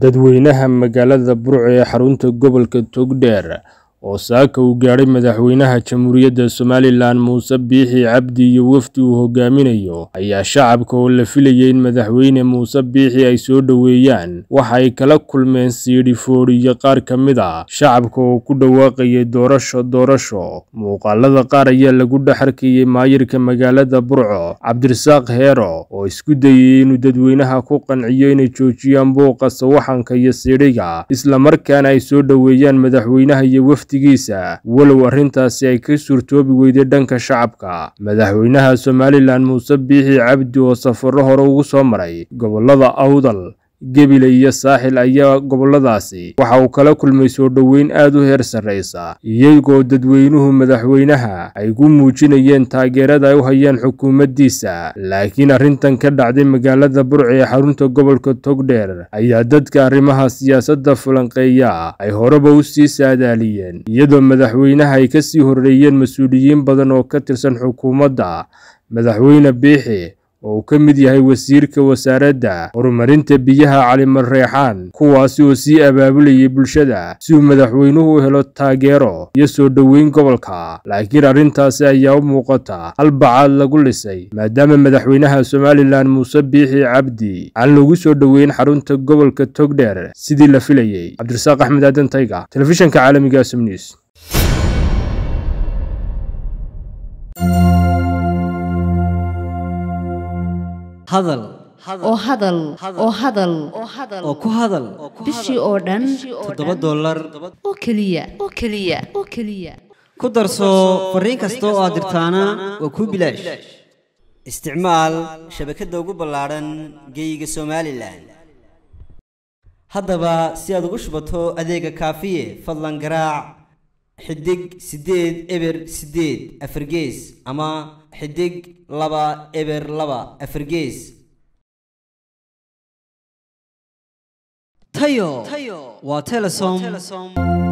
dadweynaha magaalada burco ee xarunta gobolka togdheer oo saaka uu gaadhay madaxweynaha jamhuuriyadda somalilan muuse biixi cabdi iyo wafdi uu hogaaminayo ayaa shacabka oo la filayay in madaxweyne muuse biixi ay soo dhoweeyaan waxa ay kala kulmeen siidhi foodhi iyo qaar ka mid a shacabka oo ku dhawaaqayay doorasho doorasho muuqaalada qaar ayaa lagu dhex arkayey maayirka magaalada burco cabdirasaaq heero oo isku dayay inuu dadweynaha ku qanciyo inay joojiyaan buuqa sawaxanka iyo siidhiga islamarkaana ay soo dhoweeyaan madaxweynaha iyo wafdi walow arrintaasi ay ka suurtoobi weyday dhanka shacabka madaxweynaha somalilan muuse biixi cabdi oo safarro hore ugu soo maray gobolada awdal gebile iyo saaxil ayaa goboladaasi waxa uu kala kulmay soo dhoweyn aad u heer sarraysa iyagoo dadweynuhu madaxweynaha ay ku muujinayeen taageerada ay u hayaan xukuumaddiisa laakiin arrintan ka dhacday magaalada burco ee xarunta gobolka togdheer ayaa dadka arrimaha siyaasadda falanqeeya ay horeba u sii saadaaliyeen iyadoo madaxweynaha ay ka sii horreeyeen mas-uuliyiin badan oo ka tirsan xukuumadda madaxweyne biixi oo uu ka mid yahay wasiirka wasaaradda horumarinta biyaha caliman reexaan kuwaasi oo sii abaabulayay bulshada si uu madaxweynuhu u helo taageero iyo soo dhoweyn gobolka laakiin arrintaasi ayaa u muuqata hal bacaad lagu lisay maadaama madaxweynaha somalilan muuse biixi cabdi aan lagu soo dhoweyn xarunta gobolka togdheer sidii la filayey cabdirasaaq axmed aadan tayga telefishanka caalamiga somnews hadal oo hadal oo hadal oo ku hadal bishii oo dhan toddoba dollar oo keliya oo keliya oo keliya ku darso fariin kasta oo aad dirtaana waa kuu bilaash isticmaal shabakadda ugu ballaadhan geeyiga somalilan haddaba si aad ugu shubato adeega kaafiye fadlan garaac xidig siddeed eber siddeed afargees ama xidig laba eber laba afargees tayo waa telesom